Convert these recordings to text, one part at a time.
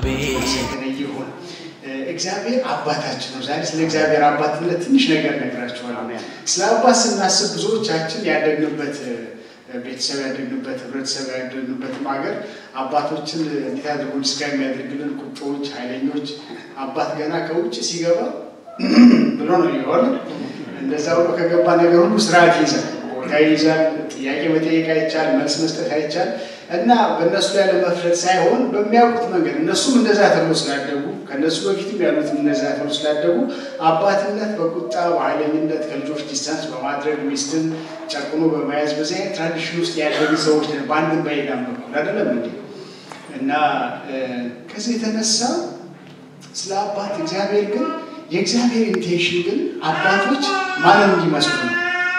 አቤት የተለየ ይሁን። እግዚአብሔር አባታችን ነው። ዛሬ ስለ እግዚአብሔር አባትነት ትንሽ ነገር ነግራችኋለሁ። ስለ አባት ስናስብ ብዙዎቻችን ያደግንበት ቤተሰብ ያደግንበት ህብረተሰብ ያደግንበትም ሀገር አባቶችን እንዴት አድርጎ ዲስካ የሚያደርግልን ቁጦዎች፣ ኃይለኞች አባት ገና ከውጭ ሲገባ ብሎ ነው ይሆን እንደዛ ብሎ ከገባ ነገር ሁሉ ስርዓት ይይዛል፣ ቦታ ይይዛል። ጥያቄ መጠየቅ አይቻል፣ መልስ መስጠት አይቻል እና በእነሱ ላይ ለመፍረድ ሳይሆን በሚያውቁት መንገድ እነሱም እንደዛ ተብሎ ስላደጉ ከእነሱ በፊትም ያሉትም እንደዛ ተብሎ ስላደጉ አባትነት በቁጣ በኃይለኝነት ከልጆች ዲስታንስ በማድረግ ሚስትን ጨቁኖ በመያዝ በዚህ አይነት ትራዲሽን ውስጥ ያደጉ ሰዎች ነን። በአንድም በሌላም በኩል አይደለም እንዴ? እና ከዚህ የተነሳ ስለ አባት እግዚአብሔር ግን የእግዚአብሔር ኢንቴንሽን ግን አባቶች ማንን እንዲመስሉ ነው።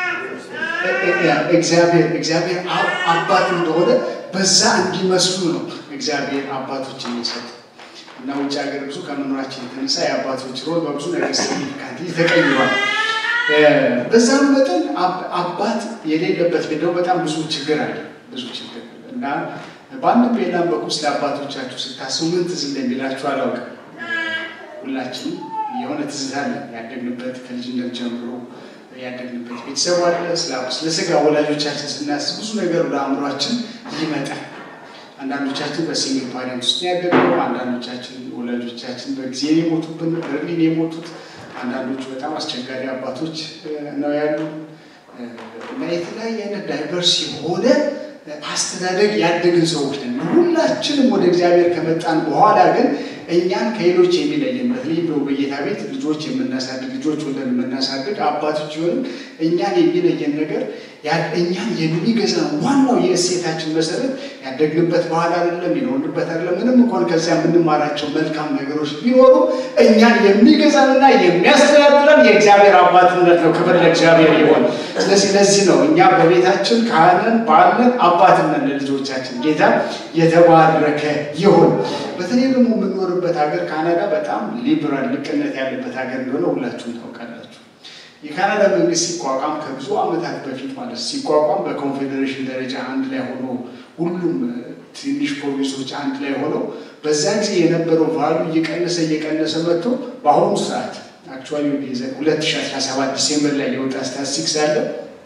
እግዚአብሔር እግዚአብሔር አባት እንደሆነ በዛ እንዲመስሉ ነው እግዚአብሔር አባቶች የሚሰጥ እና ውጭ ሀገር ብዙ ከመኖራችን የተነሳ የአባቶች ሮል በብዙ ነገር ሲግኒፊካንት ተቀይሯል። በዛም መጠን አባት የሌለበት ቤት ደግሞ በጣም ብዙ ችግር አለ፣ ብዙ ችግር እና በአንድም በሌላም በኩል ስለ አባቶቻችሁ ስታስቡ ምን ትዝ እንደሚላችሁ አላውቅም። ሁላችንም የሆነ ትዝታ አለ ያደግንበት ከልጅነት ጀምሮ ያደግንበት ቤተሰብ አለ። ስለ ስጋ ወላጆቻችን ስናስብ ብዙ ነገር ወደ አእምሯችን ይመጣል። አንዳንዶቻችን በሲንግል ፓሬንት ውስጥ ያደግነው፣ አንዳንዶቻችን ወላጆቻችን በጊዜ የሞቱብን በርሊን የሞቱት፣ አንዳንዶቹ በጣም አስቸጋሪ አባቶች ነው ያሉ እና የተለያየ አይነት ዳይቨርስ የሆነ አስተዳደግ ያደግን ሰዎች ነን። ሁላችንም ወደ እግዚአብሔር ከመጣን በኋላ ግን እኛን ከሌሎች የሚለየን በተለይ በጌታ ቤት ልጆች የምናሳድግ ልጆች ወለን የምናሳድግ አባቶች ቢሆንም እኛን የሚለየን ነገር እኛን የሚገዛ ዋናው የእሴታችን መሰረት ያደግንበት ባህል አይደለም፣ የኖርንበት አይደለም። ምንም እንኳን ከዚያ የምንማራቸው መልካም ነገሮች ቢኖሩ እኛን የሚገዛንና የሚያስተዳድረን የእግዚአብሔር አባትነት ነው። ክብር ለእግዚአብሔር ይሆን። ስለዚህ ለዚህ ነው እኛ በቤታችን ካህንን ባለን አባትነት ለልጆቻችን ጌታ የተባረከ ይሁን። በተለይ ደግሞ የምንኖርበት ሀገር ካናዳ በጣም ሊብራል ልቅነት ያለበት ሀገር እንደሆነ ሁላችሁም ታውቃላችሁ። የካናዳ መንግስት ሲቋቋም ከብዙ ዓመታት በፊት ማለት ሲቋቋም በኮንፌዴሬሽን ደረጃ አንድ ላይ ሆኖ ሁሉም ትንሽ ፕሮቪንሶች አንድ ላይ ሆነው በዛ ጊዜ የነበረው ቫሉ እየቀነሰ እየቀነሰ መጥቶ በአሁኑ ሰዓት አክቹዋሊ 2017 ዲሴምበር ላይ የወጣ ስታቲስቲክስ አለ።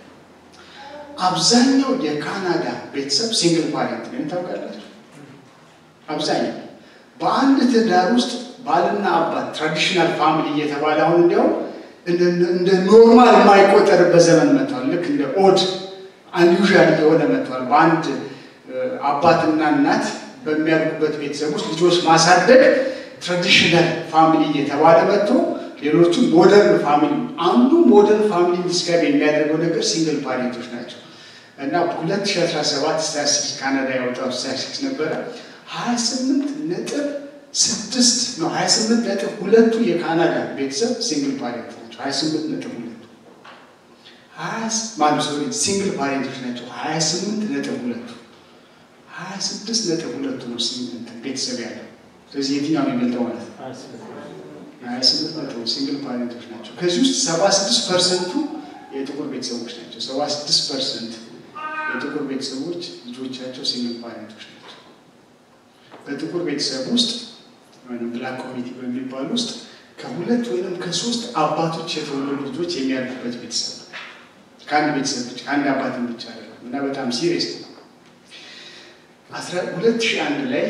አብዛኛው የካናዳ ቤተሰብ ሲንግል ፓሬንት ነው። ታውቃላችሁ? አብዛኛው በአንድ ትዳር ውስጥ ባልና አባት ትራዲሽናል ፋሚሊ እየተባለ አሁን እንዲያውም እንደ ኖርማል የማይቆጠርበት ዘመን መጥቷል። ልክ እንደ ኦድ አንዩዣል እየሆነ መጥቷል። በአንድ አባትና እናት በሚያድጉበት ቤተሰብ ውስጥ ልጆች ማሳደግ ትራዲሽናል ፋሚሊ እየተባለ መጥቶ ሌሎቹ ሞደርን ፋሚሊ አንዱ ሞደርን ፋሚሊ ዲስክራይብ የሚያደርገው ነገር ሲንግል ፓሬንቶች ናቸው እና 2017 ስታቲስቲክስ ካናዳ ያወጣው ስታቲስቲክስ ነበረ 28 ነጥብ ስድስት ነው 28 ነጥብ ሁለቱ የካናዳ ቤተሰብ ሲንግል ፓሬንት ናቸው። 28 ነጥብ ሁለቱ ማነው ሶሪ ሲንግል ፓሬንቶች ናቸው። 28 ነጥብ ሁለቱ 26 ነጥብ ሁለቱ ነው ቤተሰብ ያለው። ስለዚህ የትኛው ነው የሚበልጠው ማለት ነው? 28 ነጥብ ሲንግል ፓሬንቶች ናቸው። ከዚህ ውስጥ 76 ፐርሰንቱ የጥቁር ቤተሰቦች ናቸው። 76 ፐርሰንት የጥቁር ቤተሰቦች ልጆቻቸው ሲንግል ፓሬንቶች ናቸው። በጥቁር ቤተሰብ ውስጥ ወይም ብላክ ኮሚኒቲ በሚባል ውስጥ ከሁለት ወይም ከሶስት አባቶች የተወለዱ ልጆች የሚያድጉበት ቤተሰብ ነው። ከአንድ ቤተሰብ ብቻ ከአንድ አባትን ብቻ አይደለም እና በጣም ሲሪየስ ነው። ሁለት ሺህ አንድ ላይ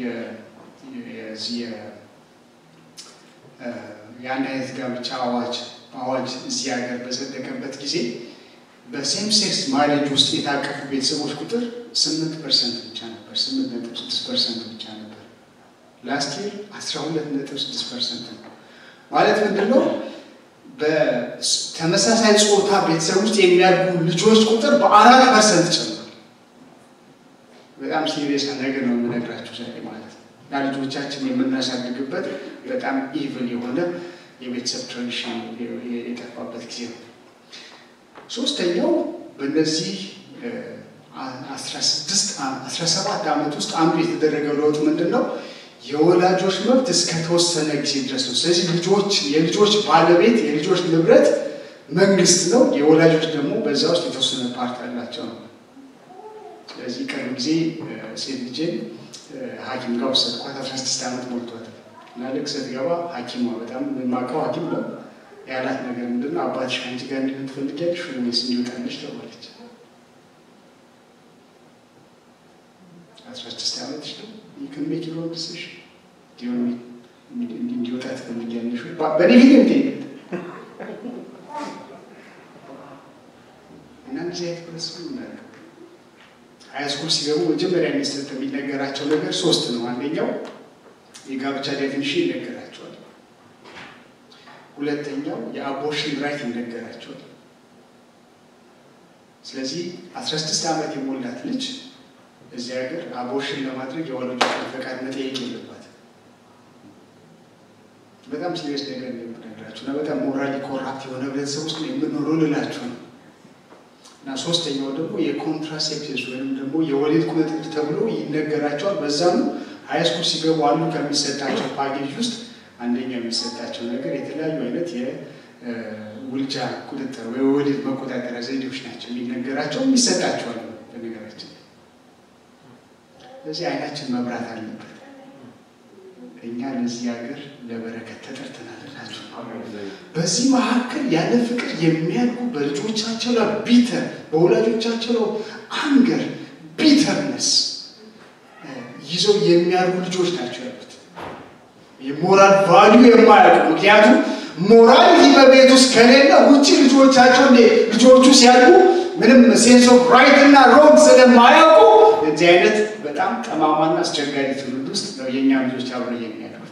የአንድ አይነት ጋብቻ አዋጅ አዋጅ እዚህ ሀገር በጸደቀበት ጊዜ በሴም ሴክስ ማሬጅ ውስጥ የታቀፉ ቤተሰቦች ቁጥር ስምንት ፐርሰንት ብቻ ነበር። ስምንት ነጥብ ስድስት ፐርሰንት ብቻ ነበር። ላስት ይር አስራ ሁለት ነጥብ ስድስት ፐርሰንት ነው። ማለት ምንድን ነው? በተመሳሳይ ጾታ ቤተሰብ ውስጥ የሚያድጉ ልጆች ቁጥር በአራት ፐርሰንት ጨምሯል። በጣም ሲሪየስ ነገር ነው የምነግራችሁ ዛሬ ማለት ነው። እና ልጆቻችን የምናሳድግበት በጣም ኢቭል የሆነ የቤተሰብ ትራዲሽን የጠፋበት ጊዜ ነው። ሶስተኛው በእነዚህ አስራ ሰባት ዓመት ውስጥ አንዱ የተደረገው ለውጥ ምንድን ነው? የወላጆች መብት እስከተወሰነ ጊዜ ድረስ ነው። ስለዚህ ልጆች የልጆች ባለቤት የልጆች ንብረት መንግስት ነው። የወላጆች ደግሞ በዛ ውስጥ የተወሰነ ፓርት አላቸው ነው። ስለዚህ ቅርብ ጊዜ ሴት ልጄን ሐኪም ጋር ወሰድኳት። አስራ ስድስት ዓመት ሞልቷታል እና ልክ ስትገባ ሐኪሟ በጣም የማውቀው ሐኪም ነው ያላት ነገር ምንድን ነው አባትሽ ከአንቺ ጋር እንዲሆን ትፈልጊያለሽ ወይስ እንዲወጣልሽ ተባለች። አስራ ስድስት ዓመትሽ ነው ይክን ሜክ ዩር ዲሲሽን እንዲወጣ ትፈልጊያለሽ ወይ? በእኔ ፊት የምትሄድ እና እንደዚህ አይነት ህብረተሰብ እናደርገው ሃይስኩል ሲገቡ መጀመሪያ የሚሰጥ የሚነገራቸው ነገር ሶስት ነው። አንደኛው የጋብቻ ዴፊኒሽን ይነገራቸዋል። ሁለተኛው የአቦርሽን ራይት ይነገራቸዋል። ስለዚህ አስራ ስድስት ዓመት የሞላት ልጅ እዚህ ሀገር አቦርሽን ለማድረግ የወላጆቿን ፈቃድ መጠየቅ የለባትም። በጣም ሲሪየስ ነገር ነው የምነግራችሁ እና በጣም ሞራሊ ኮራፕት የሆነ ህብረተሰብ ውስጥ የምንኖረው ልላችሁ ነው። እና ሶስተኛው ደግሞ የኮንትራሴፕቲቭስ ወይም ደግሞ የወሊድ ቁጥጥር ተብሎ ይነገራቸዋል። በዛም ሃይስኩል ሲገቡ አሉ ከሚሰጣቸው ፓኬጅ ውስጥ አንደኛው የሚሰጣቸው ነገር የተለያዩ አይነት የውልጃ ቁጥጥር ወይ የወሊድ መቆጣጠሪያ ዘዴዎች ናቸው የሚነገራቸው የሚሰጣቸዋል። በነገራችን ስለዚህ አይናችን መብራት አለበት። እኛ ለዚህ ሀገር ለበረከት ተጠርተናል እላችሁ። በዚህ መካከል ያለ ፍቅር የሚያድጉ በልጆቻቸው ላይ ቢተር በወላጆቻቸው ላይ አንገር ቢተርነስ ይዘው የሚያድጉ ልጆች ናቸው ያሉት። የሞራል ቫሊዩ የማያውቁ ምክንያቱም ሞራሊቲ በቤት ውስጥ ከሌለ ውጭ ልጆቻቸው እንደ ልጆቹ ሲያድጉ ምንም ሴንስ ኦፍ ራይት እና ሮንግ ስለማያውቁ እዚህ አይነት በጣም ጠማማና አስቸጋሪ ትውልድ ውስጥ ነው የእኛ ልጆች አብረው የሚያድጉት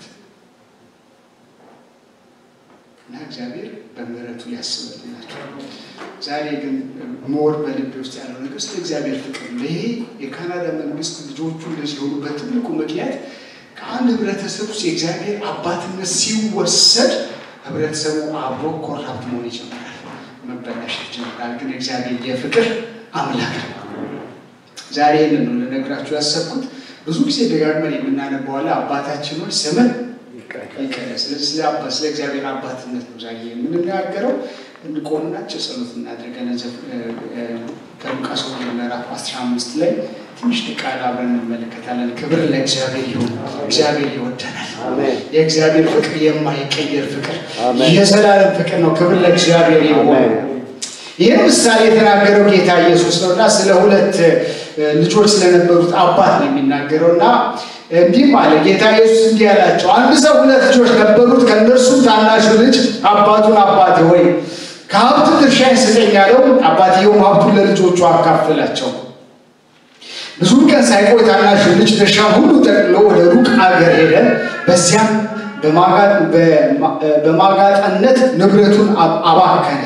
እና እግዚአብሔር በምሕረቱ ሊያስብላቸው። ዛሬ ግን ሞር በልቤ ውስጥ ያለው ነገር ስለ እግዚአብሔር ፍቅር ነው። ይሄ የካናዳ መንግስት ልጆቹ እንደዚህ የሆኑበት ትልቁ ምክንያት ከአንድ ህብረተሰብ ውስጥ የእግዚአብሔር አባትነት ሲወሰድ ህብረተሰቡ አብሮ ኮራፕት መሆን ይጀምራል፣ መበላሸት ይጀምራል። ግን እግዚአብሔር የፍቅር አምላክ ነው። ዛሬ ይህንን ነው ልነግራችሁ ያሰብኩት። ብዙ ጊዜ ደጋግመን የምናነባዋለ አባታችን ሆይ ስምህ ይቀደስ። ስለዚህ ስለ አባ ስለ እግዚአብሔር አባትነት ነው ዛሬ የምንናገረው። እንቆምና አጭር ጸሎት እናድርገን። ከሉቃስ ወንጌል ምዕራፍ አስራ አምስት ላይ ትንሽ ቃል አብረን እንመለከታለን። ክብር ለእግዚአብሔር ይሁን። እግዚአብሔር ይወደናል። የእግዚአብሔር ፍቅር የማይቀየር ፍቅር፣ የዘላለም ፍቅር ነው። ክብር ለእግዚአብሔር ይሁን። ይህን ምሳሌ የተናገረው ጌታ ኢየሱስ ነው እና ስለ ሁለት ልጆች ስለነበሩት አባት ነው የሚናገረው እና እንዲህም አለ ጌታ ኢየሱስ እንዲህ አላቸው፣ አንድ ሰው ሁለት ልጆች ነበሩት። ከእነርሱም ታናሹ ልጅ አባቱን አባቴ ሆይ ከሀብቱ ድርሻዬን ስጠኝ አለው። አባትየውም ሀብቱን ለልጆቹ አካፈላቸው። ብዙም ቀን ሳይቆይ ታናሹ ልጅ ድርሻ ሁሉ ጠቅልሎ ወደ ሩቅ አገር ሄደ። በዚያም በማጋጠነት ንብረቱን አባከነ።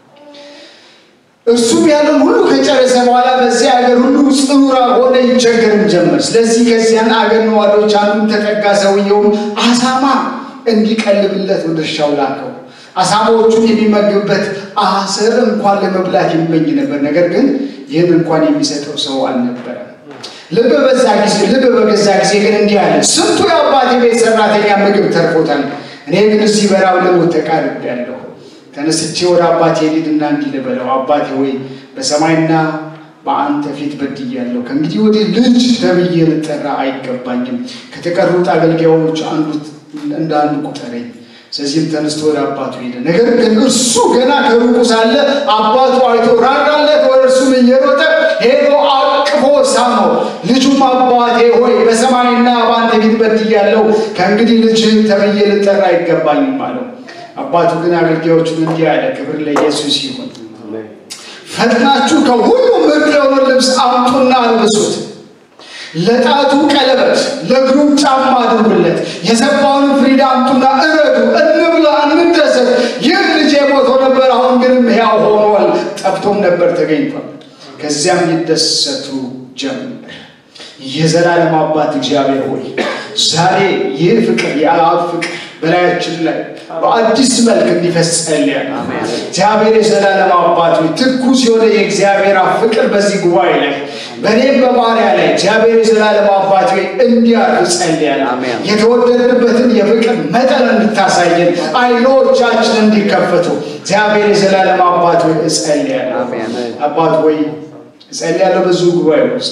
እርሱም ያለውን ሁሉ ከጨረሰ በኋላ በዚያ አገር ሁሉ ጽኑራ ሆነ፣ ይቸገርም ጀመር። ስለዚህ ከዚያን አገር ነዋሪዎች አንዱን ተጠጋ። ሰውየውም አሳማ እንዲቀልብለት ወደ እርሻው ላከው። አሳማዎቹን የሚመግብበት አስር እንኳን ለመብላት ይመኝ ነበር። ነገር ግን ይህን እንኳን የሚሰጠው ሰው አልነበረም። ልብ በዛ ጊዜ ልብ በገዛ ጊዜ ግን እንዲህ አለ፣ ስንቱ የአባቴ ቤት ሰራተኛ ምግብ ተርፎታል፣ እኔ ግን እዚህ በራብ ልሞት ተቃርቤያለሁ። ተነስቼ ወደ አባቴ ልሂድና እንዲህ ልበለው፣ አባቴ ሆይ በሰማይና በአንተ ፊት በድያለሁ። ከእንግዲህ ወዲህ ልጅ ተብዬ ልጠራ አይገባኝም። ከተቀሩት አገልጋዮች አንዱ እንደ አንዱ ቁጠረኝ። ስለዚህም ተነስቶ ወደ አባቱ ሄደ። ነገር ግን እርሱ ገና ከሩቁ ሳለ አባቱ አይቶ ራራለት። ወደ እርሱም እየሮጠ ሄዶ አቅፎ ሳመው። ልጁም አባቴ ሆይ በሰማይና በአንተ ፊት በድያለሁ፣ ከእንግዲህ ልጅ ተብዬ ልጠራ አይገባኝም አለው። አባቱ ግን አገልጋዮቹን እንዲህ አለ፣ ክብር ለኢየሱስ ይሁን። ፈጥናችሁ ከሁሉ ምርጥ የሆነ ልብስ አምጡና አልብሱት ለጣቱ ቀለበት ለእግሩም ጫማ አድርጉለት። የሰባውንም ፍሪዳ አምጡና እረዱ፣ እንብላ፣ እንደሰት። ይህ ልጄ ሞቶ ነበር፣ አሁን ግንም ሕያው ሆኗል፣ ጠፍቶም ነበር ተገኝቷል። ከዚያም ይደሰቱ ጀመር። የዘላለም አባት እግዚአብሔር ሆይ ዛሬ ይህ ፍቅር የአብ ፍቅር በላያችን ላይ በአዲስ መልክ እንዲፈስ ጸልያለሁ። እግዚአብሔር የዘላለም አባት ሆይ ትኩስ የሆነ የእግዚአብሔር አብ ፍቅር በዚህ ጉባኤ ላይ በእኔም በባሪያ ላይ እግዚአብሔር የዘላለም አባት ሆይ እንዲያርፍ ጸልያለሁ። የተወደድንበትን የፍቅር መጠን እንድታሳየን አይኖቻችን እንዲከፈቱ እግዚአብሔር የዘላለም አባት ሆይ እጸልያለሁ። አባት ሆይ እጸልያለሁ በዚሁ ጉባኤ ውስጥ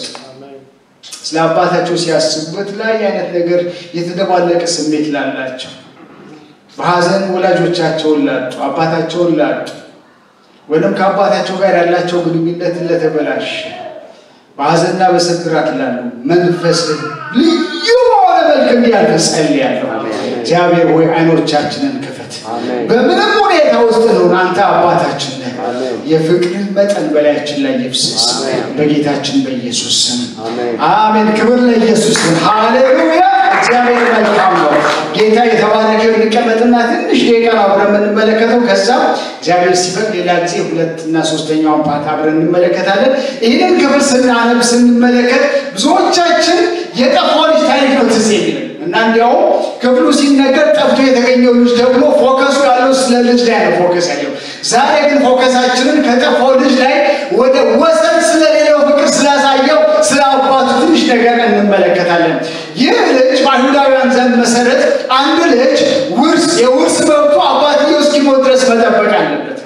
ስለ አባታቸው ሲያስቡ በተለያየ አይነት ነገር የተደባለቀ ስሜት ላላቸው በሀዘን ወላጆቻቸውን ላጡ አባታቸውን ላጡ ወይም ከአባታቸው ጋር ያላቸው ግንኙነት ለተበላሸ በሀዘንና በስብራት ላሉ መንፈስ ልዩ በሆነ መልክ እንዲያልፍ ጸልያለሁ። እግዚአብሔር ሆይ አይኖቻችንን ክፈት። በምንም ሁኔታ ውስጥ ነው አንተ አባታችን ነህ። የፍቅርህ መጠን በላያችን ላይ ይፍሰስ በጌታችን በኢየሱስ ስም አሜን። ክብር ለኢየሱስ ስም። ሃሌሉያ። እግዚአብሔር መልካም ነው። ጌታ የተባረከ እንቀመጥና ትንሽ ደቂቃ አብረን የምንመለከተው ከዛ እግዚአብሔር ሲፈቅድ ሌላ ጊዜ ሁለት እና ሶስተኛውን ፓርት አብረን እንመለከታለን። ይህንን ክፍል ስናነብ ስንመለከት ብዙዎቻችን የጠፋው ልጅ ታሪክ ነው ትዝ የሚለን እና እንዲያውም ክፍሉ ሲነገር ጠፍቶ የተገኘው ልጅ ደግሞ ፎከሱ ያለው ስለ ልጅ ላይ ነው ፎከስ ያለው። ዛሬ ግን ፎከሳችንን ከጠፋው ልጅ ላይ ወደ ወሰን ስለሌለው ፍቅር ስላሳየው ስለ አባቱ ትንሽ ነገር እንመለከታለን። ይህ ልጅ በአይሁዳውያን ዘንድ መሰረት አንድ ልጅ ውርስ የውርስ መብቱ አባትየው እስኪሞት ድረስ መጠበቅ አለበት።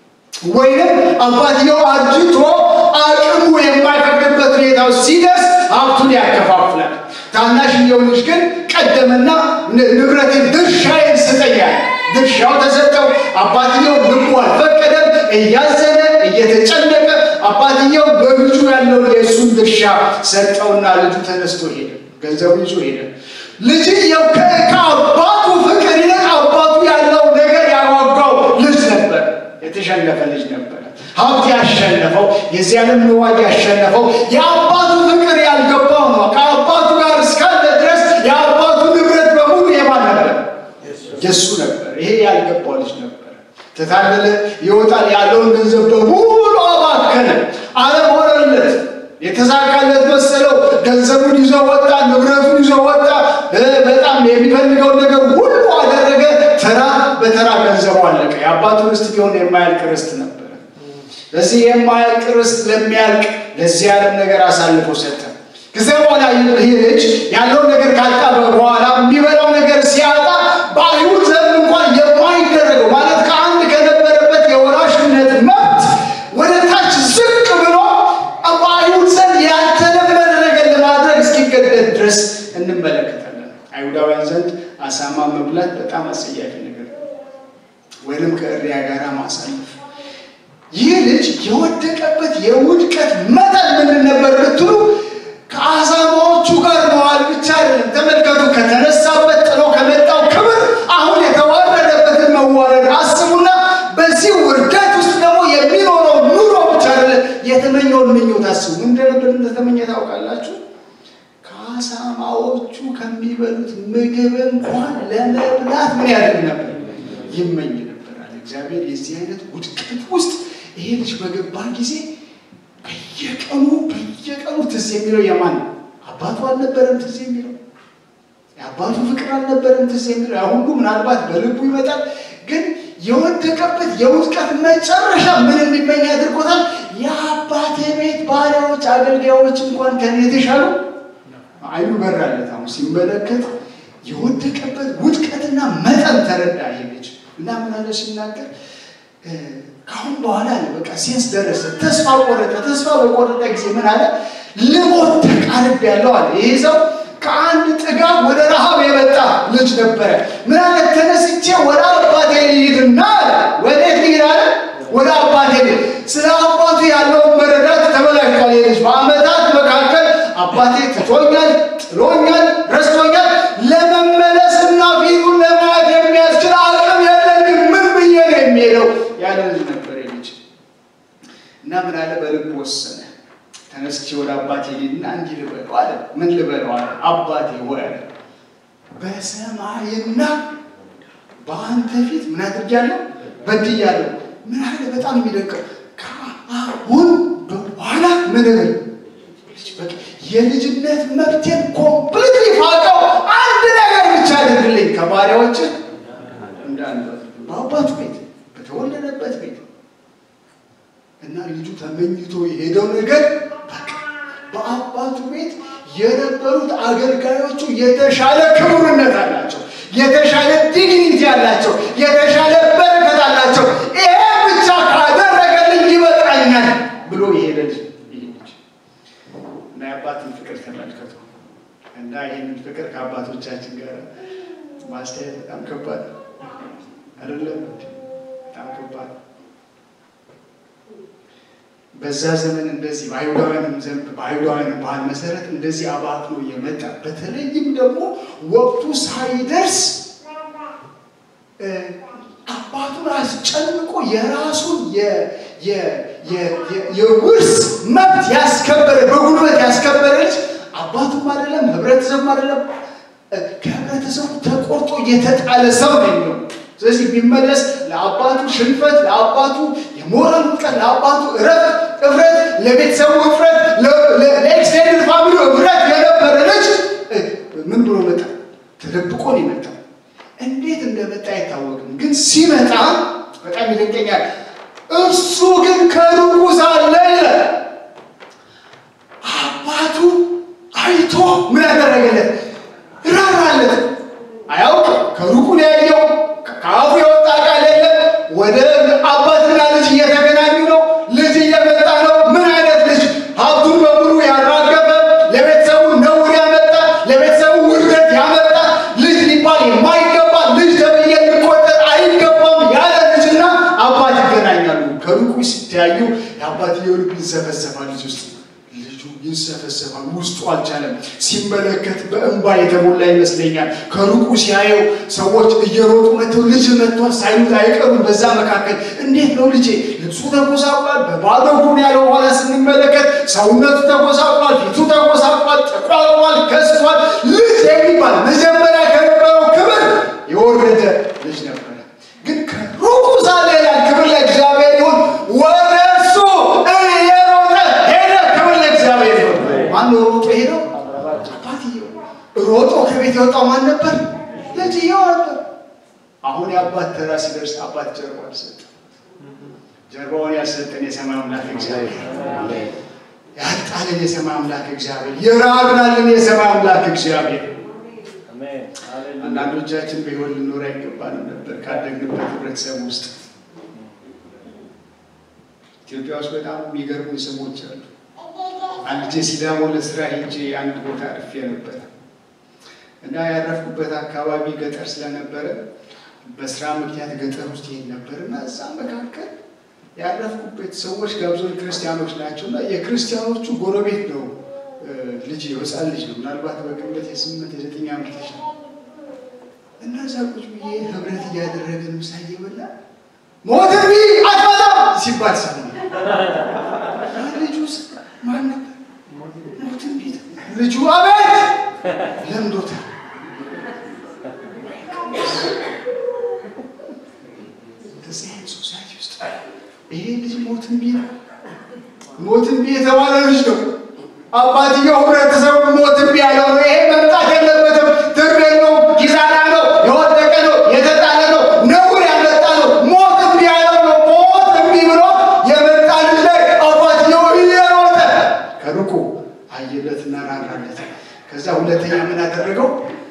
ወይንም አባትየው አርጅቶ አቅሙ የማይፈቅድበት ሁኔታ ሲደርስ ሀብቱን ያከፋፍላል። ታናሽየው ልጅ ግን ቀደመና ንብረቴን ድርሻዬን ስጠኛል። ድርሻው ተሰጠው። አባትየው ልቡ አልፈቀደም። እያዘነ እየተጨነቀ አባትየው በልጁ ያለውን የእሱን ድርሻ ሰጠውና ልጁ ተነስቶ ሄደ። ገንዘቡ ይዞ ሄደ። ልጅየው ከአባቱ ፍቅር ይልቅ አባቱ ያለው ነገር ያጓጓው ልጅ ነበር። የተሸነፈ ልጅ ነበር። ሀብት ያሸነፈው የዚህ ዓለም ንዋጅ ያሸነፈው የአባቱ ፍቅር ያልገባው ነው። ከአባቱ ጋር እስካለ ድረስ የአባቱ ንብረት በሙሉ የማን ነበር? የእሱ ነበር። ይሄ ያልገባው ልጅ ነበር። ተታለለ፣ ይወጣል፣ ያለውን ገንዘብ በሙሉ አባከነ፣ ዓለም ሆነለት። የተሳካለት መሰለው። ገንዘቡን ይዞ ወጣ፣ ንብረቱን ይዞ ወጣ። በጣም የሚፈልገውን ነገር ሁሉ አደረገ። ተራ በተራ ገንዘቡ አለቀ። የአባቱ ርስት ቢሆን የማያልቅ ርስት ነበረ። ለዚህ የማያልቅ ርስት ለሚያልቅ ለዚህ ዓለም ነገር አሳልፎ ሰጠ። ከዚያ በኋላ ይህ ልጅ ያለውን ነገር ካጣ በኋላ የሚበላው ነገር ሲያጣ በአይሁድ ዘንድ እንኳን የማይደረገው ማለት ከአንድ ከነበረበት የወራሽነት መብት ወደ ታች ዝቅ ብሎ በአይሁድ ዘንድ ያልተለመደ ነገር ለማድረግ እስኪገደድ ድረስ እንመለከታለን። አይሁዳውያን ዘንድ አሳማ መብላት በጣም አስጸያፊ ነገር ነው፣ ወይንም ከእሪያ ጋር ማሳለፍ። ይህ ልጅ የወደቀበት የውድቀት መጠን ምን ነበር ብትሉ ከአሳማዎቹ ጋር መዋል ብቻ አይደለም። ተመልከቱ፣ ከተነሳበት ጥሎ ከመጣው ክብር አሁን የተዋረደበትን መዋረድ አስቡና፣ በዚህ ውርደት ውስጥ ደግሞ የሚኖረው ኑሮ ብቻ አይደለም፣ የተመኘውን ምኞት አስቡ። ምን እንደነበር እንደተመኘ ታውቃላችሁ? ከአሳማዎቹ ከሚበሉት ምግብ እንኳን ለመብላት ምን ያደርግ ነበር? ይመኝ ነበር አለ እግዚአብሔር። የዚህ አይነት ውድቀት ውስጥ ይሄ ልጅ በገባ ጊዜ በየቀኑ በየቀኑ ትዝ የሚለው የማን ነው? አባቱ አልነበረም ትዝ የሚለው የአባቱ ፍቅር አልነበረም ትዝ የሚለው ያ ሁሉ ምናልባት በልቡ ይመጣል። ግን የወደቀበት የውድቀት መጨረሻ ምን እንዲመኝ አድርጎታል? የአባቴ ቤት ባሪያዎች፣ አገልጋዮች እንኳን ከኔ የተሻሉ አይኑ በራለት። አሁን ሲመለከት የወደቀበት ውድቀትና መጠን ተረዳ ይሄ ልጅ እና ምን አለ ሲናገር ከአሁን በኋላ አለ በቃ ሴንስ ደረሰ። ተስፋ ቆረጠ። ተስፋ በቆረጠ ጊዜ ምን አለ? ልሞት ተቃርብ ያለው አለ። ይሄ ሰው ከአንድ ጥጋብ ወደ ረሃብ የመጣ ልጅ ነበረ። ምን አለ? ተነስቼ ወደ አባቴ ልሂድና አለ። ወዴት ልሂድ አለ? ወደ አባቴ ልሂድ። ስለ አባቱ ያለውን መረዳት ተበላሽቷል። ይሄ ልጅ በዓመታት መካከል አባቴ ትቶኛል፣ ጥሎኛል፣ ረስቶኛል። ለመመለስና ፊቱን ለማየት የሚያስችል አቅም የለኝም። ምን ብዬ ነው የሚሄደው ያለ ልጅ ነበር ልጅ እና ምን አለ በልብ ወሰነ። ተነስቼ ወደ አባቴ ልሂድና እንዲህ ልበለው አለ። ምን ልበለው አለ? አባቴ ሆይ አለ በሰማይና በአንተ ፊት ምን አድርጊያለሁ? በድያለሁ። ምን አለ በጣም የሚደንቀው ከአሁን በኋላ ምን ብል የልጅነት መብቴን ኮምፕሊት ፋቀው አንድ ነገር ብቻ አድርግልኝ ከባሪያዎች እንዳንዱ በአባቱ ቤት በተወለደበት ቤት እና ልጁ ተመኝቶ የሄደው ነገር በቃ በአባቱ ቤት የነበሩት አገልጋዮቹ የተሻለ ክቡርነት አላቸው፣ የተሻለ ዲግኒቲ አላቸው፣ የተሻለ በረከት አላቸው። ይሄ ብቻ ካደረገልኝ ይበቃኛል ብሎ የሄደ ልጅ ማስተያየት በጣም ከባድ ነው አይደለም? በጣም ከባድ ነው። በዛ ዘመን እንደዚህ በአይሁዳውያንም ዘንድ በአይሁዳውያንም ባህል መሰረት እንደዚህ አባክኖ የመጣ በተለይም ደግሞ ወቅቱ ሳይደርስ አባቱን አስጨንቆ የራሱን የውርስ መብት ያስከበረ በጉልበት ያስከበረ ልጅ አባቱም አይደለም ህብረተሰቡም አይደለም ከህብረተሰቡ ተቆርጦ የተጣለ ሰው ነው የሚለው። ስለዚህ ቢመለስ ለአባቱ ሽንፈት፣ ለአባቱ የሞራል ውድቀት፣ ለአባቱ እረፍት እፍረት፣ ለቤተሰቡ እፍረት፣ ለኤክስቴንድድ ፋሚሊ እፍረት የነበረ ልጅ ምን ብሎ መጣ? ተደብቆ ነው የመጣው። እንዴት እንደመጣ አይታወቅም። ግን ሲመጣ በጣም ይደንቀኛል። እሱ ግን ከሩቁ ሳለ ይላል አባቱ አይቶ ምን ያደረገለት? ራራለት። አያውቅም። ከሩቁ ነው ያየው። ከአፉ የወጣ ቃል የለም። ወደ አባትና ልጅ እየተገናኙ ነው። ልጅ እየመጣ ነው። ምን አይነት ልጅ? ሀብቱን በሙሉ ያራገፈ፣ ለቤተሰቡ ነውር ያመጣ፣ ለቤተሰቡ ውርደት ያመጣ ልጅ ሊባል የማይገባ ልጅ ተብዬ ሊቆጠር አይገባም ያለ ልጅና አባት ይገናኛሉ። ከሩቁ ሲተያዩ የአባትየው ልብ ይንሰፈሰፋል ልጅ ውስጥ ልጁ ይንሰፈሰፋል። ውስጡ አልቻለም። ሲመለከት በእንባ የተሞላ ይመስለኛል። ከሩቁ ሲያየው ሰዎች እየሮጡ መጥተው ልጅ መጥቷል ሳይሉት አይቀሩም። በዛ መካከል እንዴት ነው ልጄ? ልብሱ ተጎሳቋል፣ በባዶ እግሩን ያለው በኋላ ስንመለከት ሰውነቱ ተጎሳቋል፣ ፊቱ ተጎሳቋል፣ ተቋቋል፣ ከስቷል። ልጅ የሚባል መጀመሪያ ከነበረው ክብር የወረደ ልጅ ነበረ። ግን ከሩቁ ሳለ ይላል ክብር ለእግዚአብሔር ይሁን ወደ እሱ እየሮጠ ሄደ። ክብር ለእግዚአብሔር ይሁን። ማነው ሮጦ ሄደው? አባትየው። ሮጦ ከቤት የወጣው ማን ነበር? ልጅየው ነበር። አሁን የአባት ተራ ሲደርስ አባት ጀርባውን አልሰጠም። ጀርባውን ያልሰጠን የሰማይ አምላክ እግዚአብሔር ያጣልን የሰማይ አምላክ እግዚአብሔር የራብናልን የሰማይ አምላክ እግዚአብሔር አንዳንዶቻችን በሕይወት ልኖር አይገባንም ነበር ካደግንበት ህብረተሰብ ውስጥ። ኢትዮጵያ ውስጥ በጣም የሚገርሙ ስሞች አሉ። አንድ ጊዜ ሲዳሞ ለስራ ሄጄ አንድ ቦታ አርፌ ነበር እና ያረፍኩበት አካባቢ ገጠር ስለነበረ በስራ ምክንያት ገጠር ውስጥ ይሄድ ነበር እና እዛ መካከል ያረፍኩበት ሰዎች ጋብዞን ክርስቲያኖች ናቸው እና የክርስቲያኖቹ ጎረቤት ነው ልጅ ህፃን ልጅ ነው። ምናልባት በግምት የስምንት የዘጠኝ ዓመት ልጅ ነው እና እዛ ቁጭ ብዬ ህብረት እያደረግን ምሳ እየበላ ሞትን ቢ አትመጣም ሲባል ሰማ። ልጁ ማን ነበር? ሞትን ቢ ልጁ አቤት ለምዶታል። እንደዚህ አይነት ሶሳይቲ ውስጥ ይሄ ልጅ ሞትን ቢ ሞትን ቢ የተባለ ልጅ ነው። አባትየው ህብረተሰቡ ሞትን ቢ ያለው ነው። ይሄ መምጣት የለበትም። ትግል ነው፣ ኪሳራ ነው፣ የወደቀ ነው፣ የተጣለ ነው፣ ነውር ያመጣ ነው። ሞት እምቢ ያለው ነው። ሞት እምቢ ብሎ የመጣ ልጅ ላይ አባትየው እየሮጠ ከሩቁ አየለትና ራራለት። ከዛ ሁለተኛ ምን አደረገው?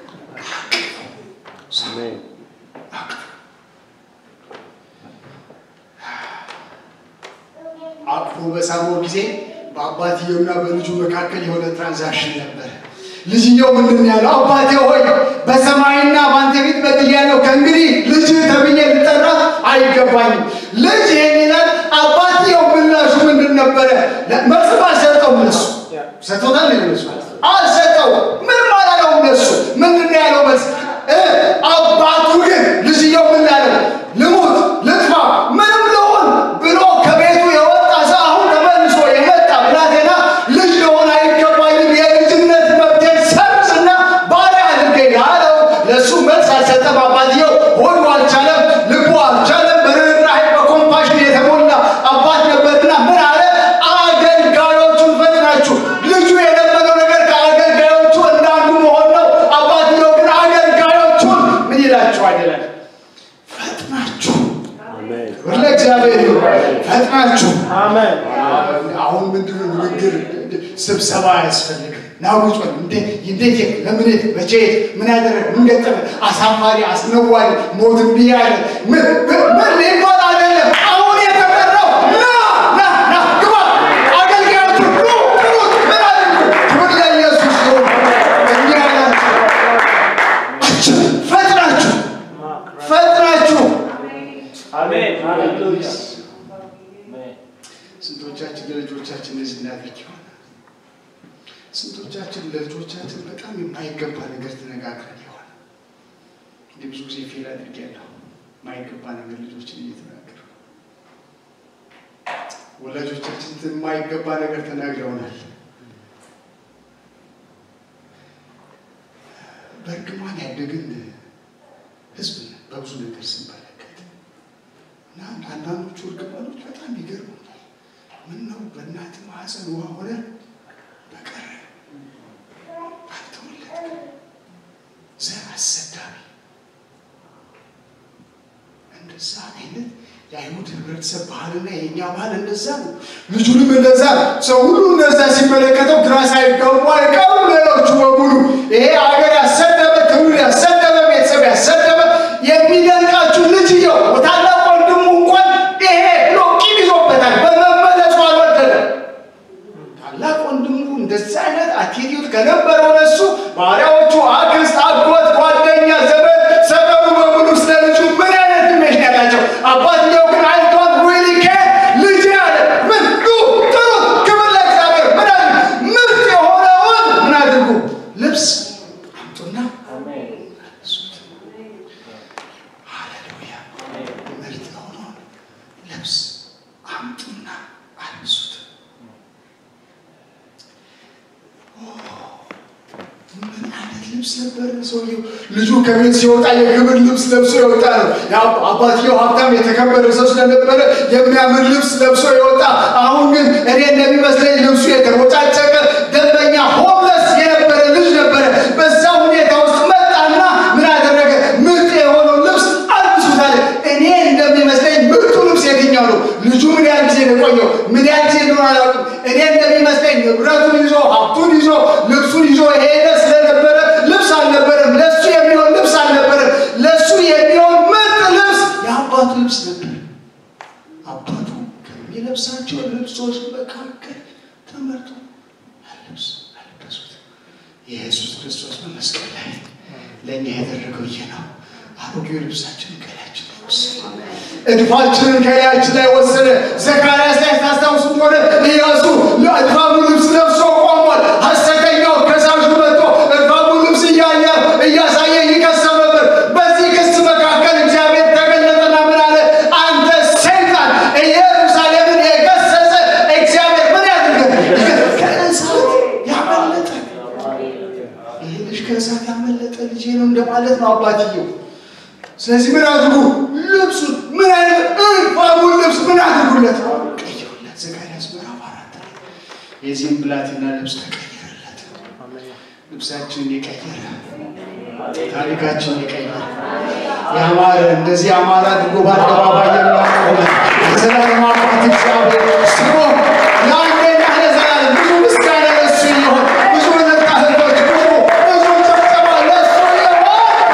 አቅፎ በሳመው ጊዜ በአባትየውና በልጁ መካከል የሆነ ትራንዛክሽን ነበር። ልጅየው ምንድን ያለው? አባቴ ሆይ በሰማይና በአንተ ፊት በድያለሁ፣ ከእንግዲህ ልጅ ተብዬ ልጠራ አይገባኝም። ልጅ ይሄን ይላል። አባትየው ምላሹ ምንድን ነበረ? መልስም አልሰጠውም። እነሱ ሰጥቶታል። እነሱ አልሰጠው። ምንም አላለው። እነሱ ምንድን ያለው መልስ? አባቱ ግን ልጅየው ምን ያለው? ልሙት፣ ልጥፋ፣ ምንም ልሁን ብሎ ከቤቱ የወጣ ሰው አሁን ተመልሶ የመጣ ብላቴና ልጅ ልሆን አይገባኝም የልጅነት መብቴን ሰርዝና ባሪያ አድርገኝ አለው። ለእሱ መልስ አልሰጠም። አባትየው ሆዱ አልቻለም፣ ልቡ አልቻለም። በርኅራኄ በኮምፓሽን የተሞላ አባት ነበርና ምን አለ? አገልጋዮቹን ፈጥናችሁ ልጁ የለመደው ነገር ከአገልጋዮቹ እንዳንዱ መሆን ነው። አባትየው ግን አገልጋዮቹን ምን ይላችኋል ይላል ፈጥናችሁ ክብር ለእግዚአብሔር ይሁን። ፈጥናችሁ አሜን። አሁን ምንድነው ንግግር ስብሰባ አያስፈልግም። ናውጭ እንዴት ለምን መቼ ምን ያደረግ ምን ገጠመ አሳፋሪ አስነዋሪ ሞት እምቢ ያለ ምን ምን ሊባል አይደለም። አሁን የተጠራው ና ና ና ግባ አገልጋዮቹ ኑ ጥሩት ምን አድርጉ ክብር ለኢየሱስ ይሁን። እኛ ያላችሁ ፈጥናችሁ ስንቶቻችን ለልጆቻችን እንደዚህ እናደርግ ይሆናል? ስንቶቻችን ለልጆቻችን በጣም የማይገባ ነገር ተነጋግረን ይሆናል? እንዲህ ብዙ ጊዜ ፌል አድርጌያለሁ። የማይገባ ነገር ልጆችን እየተናገሩ ወላጆቻችን የማይገባ ነገር ተናግረውናል። በእርግማን ያደግን ህዝብ ነን በብዙ ነገር ስንመለከት እና አንዳንዶቹ እርግማኖች በጣም ይገርሙኛል። ምን ነው በእናት ማህፀን ውሃ ሆነ በቀረ ባልተወለድክ ዘር አሰዳቢ እንደዛ አይነት የአይሁድ ህብረተሰብ ባህልና የእኛ ባህል እንደዛ ነው። ልጁንም እንደዛ ነው። ሰው ሁሉ እንደዛ ሲመለከተው ግራ ሳይጋቡ አይቀሩም። ሌሎቹ በሙሉ ይሄ አገር ያሰደበ ትውልድ ያሰደበ ቤተሰብ ያሰደበ የሚደንቃችሁ ልጅየው ታላቅ ወንድሙ እንኳን ይሄ ብሎ ቂም ይዞበታል። በመመለሱ አልወደደም። ታላቅ ወንድሙ እንደዚህ አይነት አቲቲዩድ ከነበረው ለሱ ባሪያዎቹ አክስት፣ አጎት፣ ጓደኛ፣ ዘመድ ሰፈሩ በሙሉ ስለ ልጁ ምን አይነት ኢሜጅ ያላቸው አባትየው ግን አይ ዶንት ሪሊ ኬር ልጅ አለ ምን ዱ ጥሩት ክብር ለእግዚአብሔር ምን አለ ምርጥ የሆነውን ምን አድርጉ ልብስ አምጡና አልብሱት። ሃሌሉያ ምርጥ የሆነውን ልብስ አምጡና አልብሱት። ምን አይነት ልብስ ነበር ሰውየው? ልጁ ከቤት ሲወጣ የክብር ልብስ ለብሶ የወጣ ነው። ያ- አባትየው ሀብታም የተከበረ ሰው ስለነበረ የሚያምር ልብስ ለብሶ የወጣ አሁን ግን እኔ እንደሚመስለኝ ልብሱ የተቦጫጨቀ ደንበኛ ሆምለስ የነበረ ልጅ ነበረ። በዛ ሁኔታ ውስጥ መጣና ምን አደረገ? ምርጥ የሆነው ልብስ አልብሱታል። እኔ እንደሚመስለኝ ምርጡ ልብስ የትኛው ነው? ልጁ ምን ያህል ጊዜ ነው የቆየው? ምን ያህል ጊዜ እንደሆነ አላውቅም። እኔ እንደሚመስለኝ ንብረቱን ይዞ ሀብቱን ይዞ ልብሱን ይዞ ሄደ ስለነበረ ልብስ አልነበረም። ለሱ የሚሆን ልብስ አልነበረም። ለሱ የሚሆን ምርጥ ልብስ የአባቱ ልብስ ነበር። አባቱ ከሚለብሳቸው ልብሶች መካከል ተመርጦ ልብስ አለበሱት። የኢየሱስ ክርስቶስ በመስቀል ላይ ለእኛ ያደረገው ይህ ነው። አሮጌው ልብሳችንን ከላያችን ላይ ወሰደ። እድፋችንን ከላያችን ላይ ወሰደ። ዘካርያስ ላይ ታስታውሱ እንደሆነ ኢያሱ እድፋሙ ልብስ ለብሶ ቆሟል። ሐሰተኛው ከሳሹ መጥቶ እድፋሙ ልብስ እያየ እያሳየ ይከሰው ነበር። በዚህ ክስ መካከል እግዚአብሔር ተገለጠና ምን አለ? አንተ ሰይጣን ኢየሩሳሌምን የገሰጸ እግዚአብሔር ምን ያድርገህ? ከእሳት ያመለጠ ይሄ ልጅ ከእሳት ያመለጠ ልጄ ነው እንደማለት ነው አባትየው። ስለዚህ ምን አድርጉ? ልብሱን ምን አይነት እልፋሙን ልብስ ምን አድርጉለት? ቀይሩለት። ዘካርያስ ምዕራፍ አራት ላይ የዚህም ብላቴና ልብስ ተቀየረለት። ልብሳችንን የቀየረ ታሪካችንን የቀየረ ያማረ እንደዚህ ያማረ አድርጎ በአደባባይ የሚያቆመ የዘላለም አባት እግዚአብሔር ስሙ ለአንዴና ለዘላለም ብዙ ምስጋና ለእሱ ይሆን። ብዙ እልልታ እህቶች፣ ብዙ ብዙ ጭብጨባ ለእሱ ይሆን።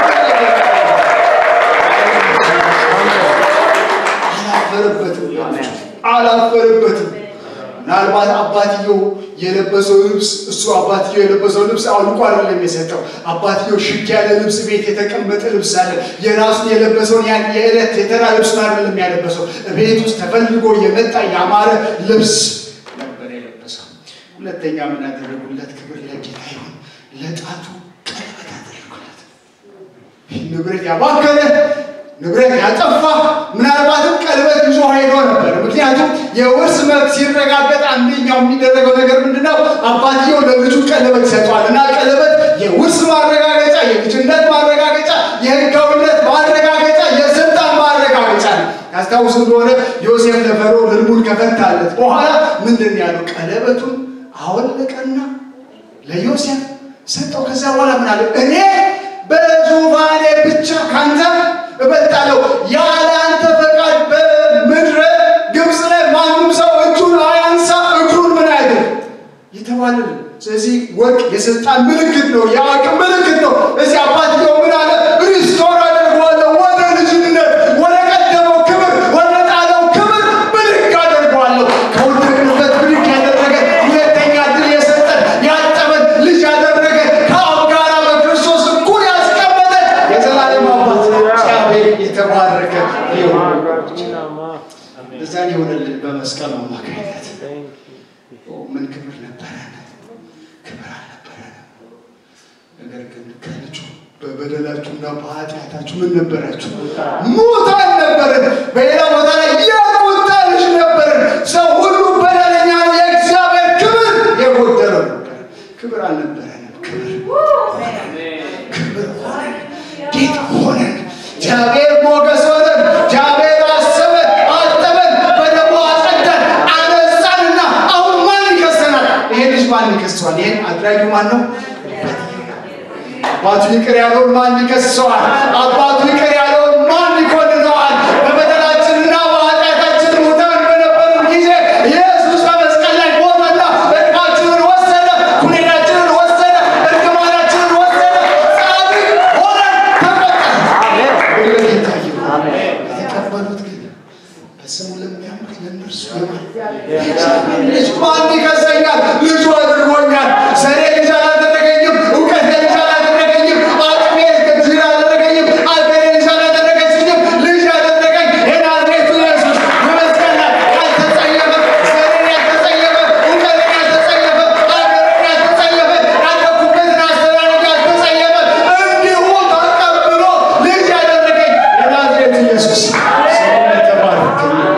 አላፈረበትም አላፈረበትም። ምናልባት አባትየው የለበሰው ልብስ እሱ አባትየው የለበሰው ልብስ አውልቆ አይደለም የሰጠው። አባትየው ሽክ ያለ ልብስ ቤት የተቀመጠ ልብስ አለ። የራሱን የለበሰውን ያን የዕለት የተራ ልብሱን አይደለም ያለበሰው። ቤት ውስጥ ተፈልጎ የመጣ ያማረ ልብስ ነበር የለበሰው። ሁለተኛ ምን ያደረጉለት? ክብር ለጌታ ይሁን። ለጣቱ ቀለበት አደረጉለት። ንብረት ያባከነ ንብረት ያጠፋ ምናልባትም ቀለበት ይዞ ሄዶ ነበር። ምክንያቱም የውርስ መብት ሲረጋገጥ አንደኛው የሚደረገው ነገር ምንድነው? አባትየው ለልጁ ቀለበት ይሰጠዋል እና ቀለበት የውርስ ማረጋገጫ፣ የልጅነት ማረጋገጫ፣ የሕጋዊነት ማረጋገጫ፣ የስልጣን ማረጋገጫ ነው። ያስታውስ እንደሆነ ዮሴፍ ለፈርዖን ሕልሙን ከፈታለት በኋላ ምንድን ነው ያለው? ቀለበቱን አወለቀና ለዮሴፍ ሰጠው። ከዛ በኋላ ምን አለ? እኔ በዙፋኔ ብቻ ካንተ እበልጣለሁ። ያለ አንተ ፈቃድ በምድረ ግብፅ ላይ ማንም ሰው እጁን አያንሳ፣ እግሩን ምን ያድርግ የተባለ ነው። ስለዚህ ወርቅ የስልጣን ምልክት ነው፣ የአቅም ምልክት ነው። እዚህ አባትየው ምን አለ? ሪስቶር አደርገዋለሁ ወደ ልጅነት፣ ወደ ቀደመው ክብር፣ ወደ ጣለው ክብር ብድግ አደርገዋለሁ። ከወደቅንበት ብድግ ያደረገ ሁለተኛ ድል የሰጠን ያጠበን ልጅ ያደረገ ከአብ ጋራ በክርስቶስ እኩል ያስቀመጠ የዘላለም አባት እግዚአብሔር የተባረከ ይሁን። እዛን የሆነ ሆነልን በመስቀሉ አማካኝነት። ምን ክብር ነበረን? ክብር አልነበረንም። ነገር ግን ከልጁ በበደላችሁና በኃጢአታችሁ ምን ነበራችሁ? ሙታን ነበርን። በሌላ ቦታ ላይ የቁጣ ልጅ ነበርን። ሰው ሁሉ በደለኛ፣ የእግዚአብሔር ክብር የጎደለው ነበር። ክብር አልነበረንም። ክብር ክብር ሆነን ጌጥ ሆነን እግዚአብሔር ሞገስ ሆነን እግዚአብሔር አሰበን፣ አጠበን፣ በደሙ አጸዳን፣ አነጻንና አሁን ማን ይከሰናል? ይሄ ልጅ ማን ይከሰዋል? ይሄን አድራጊው ማን ነው? አባቱ ይቅር ያለውን ማን ይከሰዋል? አባቱ ይቅር ያለውን ማን ይኮንነዋል? በበደላችንና በኃጢአታችን ሙታን በነበርን ጊዜ ኢየሱስ በመስቀል ላይ ሞተና ዕድቃችንን ወሰደ፣ ኩነኔያችንን ወሰደ፣ እርግማናችንን ወሰደ። ጻድቅ ሆነን ተቆጠርን። ክብር ለጌታ ይሁን። የተቀበሉት ግን በስሙ ለሚያምኑት ለእነርሱ የማን ልጅ ማን ይከሰኛል? ልጁ አድርጎኛል። ዘሬ ልጅ አላደረገኝም። እውቀቴ ልጅ አላደረገኝም። አቅሜ ልጅ አላደረገኝም። አገሬ ልጅ አላደረገችኝም። ልጅ ያደረገኝ የናዝሬቱ ኢየሱስ በመስቀል ላይ ያልተጸየፈ፣ ዘሬን ያልተጸየፈ፣ እውቀቴን ያልተጸየፈ፣ አገሬን ያልተጸየፈ፣ ያደኩበትን አስተዳደግ ያልተጸየፈ እንዲሁ ተቀብሎ ልጅ ያደረገኝ የናዝሬቱ ኢየሱስ ስሙ የተባረከ ይሁን።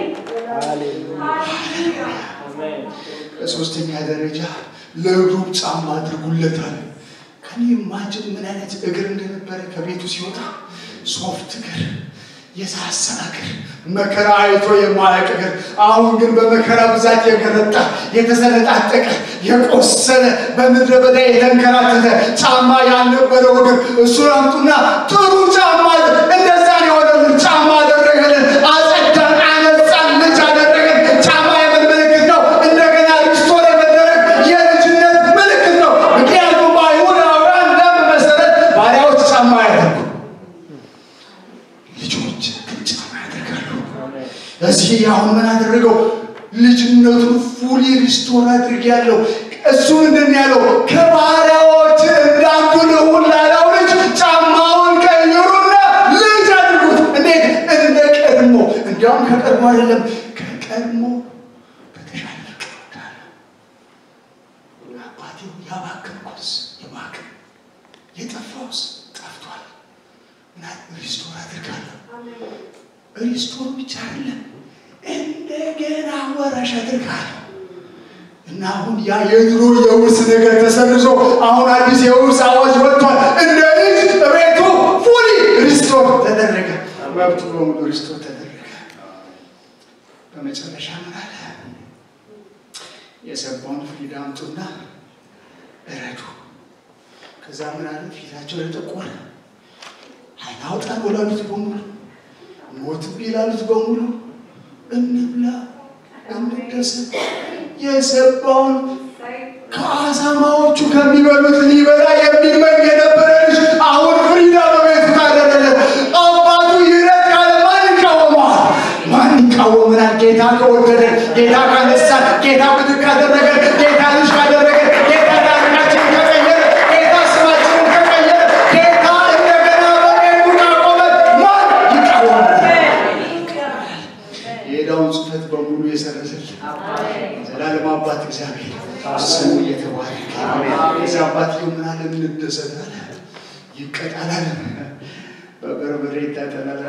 በሶስተኛ ደረጃ ለእግሩ ጫማ አድርጉለታል። ከኔ ማጅን ምን አይነት እግር እንደነበረ ከቤቱ ሲወጣ ሶፍት እግር፣ የሳሳ እግር፣ መከራ አይቶ የማያውቅ እግር። አሁን ግን በመከራ ብዛት የገረጣ የተሰነጣጠቀ የቆሰለ በምድረ በዳ የተንከራተተ ጫማ ያልነበረው እግር እሱን አምጡና ጥሩ ጫማ እንደዛ የሆነልን ጫማ አደረገልን። አጸዳን፣ አነጻን፣ ልጅ አደረገን። ጫማ የምን ምልክት ነው? እንደገና ሪስቶር የመደረግ የልጅነት ምልክት ነው። ምክንያቱም በአይሁዳውያን ደንብ መሰረት ባሪያዎች ጫማ ያደርጉ፣ ልጆች ግን ጫማ ያደርጋሉ። እዚህ አሁን ምን አደረገው? ልጅነቱን ፉሊ ሪስቶር አድርጌያለሁ። እሱ ምንድን ያለው? ከባሪያዎች እንዳንዱ ልሁን ላለው ልጅ ጫማውን ቀይሩና ልጅ አድርጉት። እንዴት? እንደ ቀድሞ እንዲያውም ከቀድሞ አይደለም ከቀድሞ በተሻለ ፍቅር እወዳለሁ። አባቴው ያባከንኩትስ የባክን የጠፋውስ ጠፍቷል እና ሪስቶር አድርጋለሁ። ሪስቶር ብቻ አይደለም እንደገና ወራሽ አድርጋለሁ እና አሁን ያ የድሮ የውርስ ነገር ተሰርዞ አሁን አዲስ የውርስ አዋጅ ወጥቷል። እንደ ልጅ ቤቱ ፉሊ ሪስቶር ተደረገ። መብቱ በሙሉ ሪስቶር ተደረገ። በመጨረሻ ምን አለ? የሰባውን ፍሪዳ አምጡና እረዱ። ከዛ ምን አለ? ፊታቸው የጠቆረ ዓይን አውጣን ወላሉት በሙሉ ሞትብኝ ላሉት በሙሉ እንብላ፣ እንደሰት የሰባውን ከአሳማዎቹ ከሚበሉት ሊበላ የሚመኝ የነበረ ልጅ አሁን ፍሪዳ በቤቱ ካደረለት አባቱ ይረድ ካለ ማን ይቃወመዋል? ማን ይቃወመናል? ጌታ ከወደደ፣ ጌታ ካነሳን፣ ጌታ ብድግ ካደረገ፣ ጌታ ልጅ ካደረገ፣ ጌታ ታሪካችንን ከቀየረ፣ ጌታ ስማችንን ከቀየረ፣ ጌታ እንደገና በቤቱ ካቆመን ማን ይቃወመናል? የዕዳውን ጽሕፈት በሙሉ የሰረዘልን ዘላለም አባት እግዚአብሔር ስሙ እየተባረከ የዛ አባት ምን አለ እንደሰት አለ ይቀጣላል በበርበሬ ይታጠናል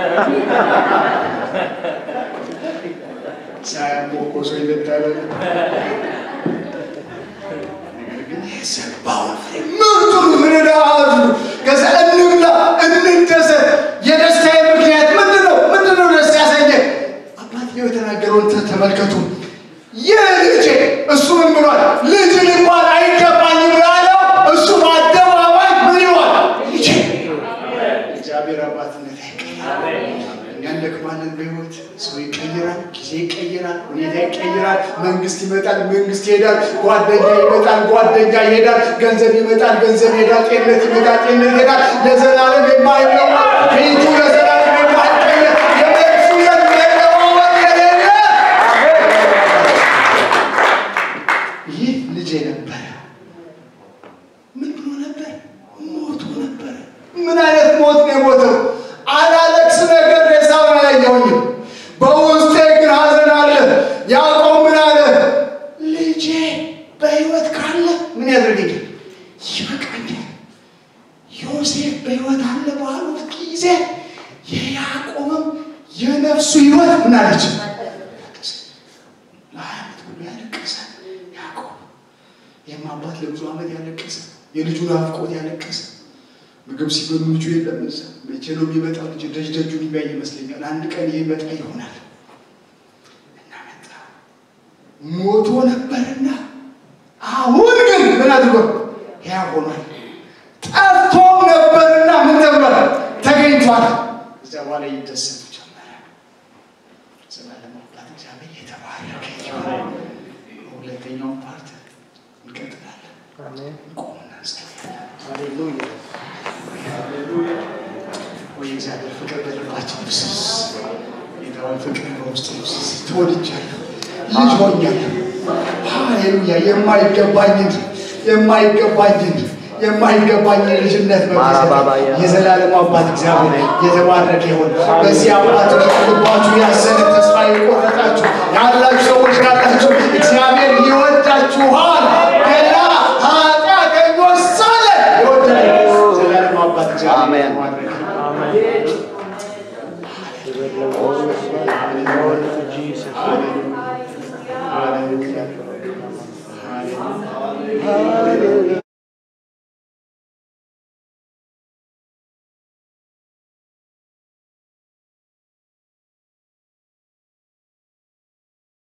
ሳያሞቆሶ ይለታል ነገር ግን የሰባውን ፍሬ ምርጡን ፍሬ ዳዙ ከዛ እንብላ እንደሰት የደስታዬ ምክንያት ምንድን ነው ምንድን ነው ደስ ያሰኘ አባትየው የተናገረውን ተ- ተመልከቱ ይህ ልጄ እሱ ምን ብሏል ልጅ ሊባል አይገባኝም ያለው እሱ በአደባባይ ምን ይሏል ልጄ እግዚአብሔር አባትነት አይቀየርም እኛ እንደክማለን በህይወት ሰው ይቀይራል ጊዜ ይቀይራል ሁኔታ ይቀይራል መንግስት ይመጣል መንግስት ይሄዳል ጓደኛ ይመጣል ጓደኛ ይሄዳል ገንዘብ ይመጣል ገንዘብ ይሄዳል ጤንነት ይመጣል ጤንነት ይሄዳል ለዘላለም የማይለወጥ ፊቱ ለዘላለም የማይቀየር የመልሱ የሚለዋወጥ የሌለ ይህ ልጄ ነበረ። ምን ብሎ ነበር? ሞቶ ነበረ። ምን አይነት ሞት ነው የሞተው? አላለቅስ ነገር ሬሳውን አላየሁኝም። በውስጤ ግን ሐዘን ይህም አባት ለብዙ ዓመት ያለቀሰ የልጁን ናፍቆት ያለቀሰ ምግብ ሲበሉ ልጁ የለም እዛ። መቼ ነው የሚመጣው? ልጅ ደጅ ደጁን የሚያይ ይመስለኛል። አንድ ቀን ይመጣ ይሆናል እና መጣ። ሞቶ ነበርና አሁን ግን ምን አድርጎ ሕያው ሆኗል። ጠፍቶም ነበርና ምን ተብሏል? ተገኝቷል። እዚያ በኋላ ይደሰቱ ጀመረ። ዘላለም አባት እግዚአብሔር የተባረከ ይሁን። ሁለተኛውን ፓርት እንቀጥላለን። አሜን። ቆምና እንጸልያለን። ሃሌሉያ ወይ እግዚአብሔር ፍቅር በልባችን ይፍሰስ። ጌታዊ ፍቅር በውስጥ ይፍሰስ። ተወድጃለሁ፣ ልጅ ሆኛለሁ። ሃሌሉያ የማይገባኝን የማይገባኝን የማይገባኝን ልጅነት ማራባባያ። የዘላለሙ አባት እግዚአብሔር የተባረከ ይሁን። በዚህ አባት ልባችሁ ያዘነ ተስፋ የቆረጣችሁ ያላችሁ ሰዎች ካላችሁ እግዚአብሔር ይወዳችኋል። ገና ኃጢአተኞች ሳለን የወደደ ዘላለሙ አባት እግዚአብሔር አሜን። የተባረከ ይሁን። አሜን። ክብር ለኢየሱስ ይሁን። Glory to Jesus. Hallelujah. Hallelujah. Hallelujah.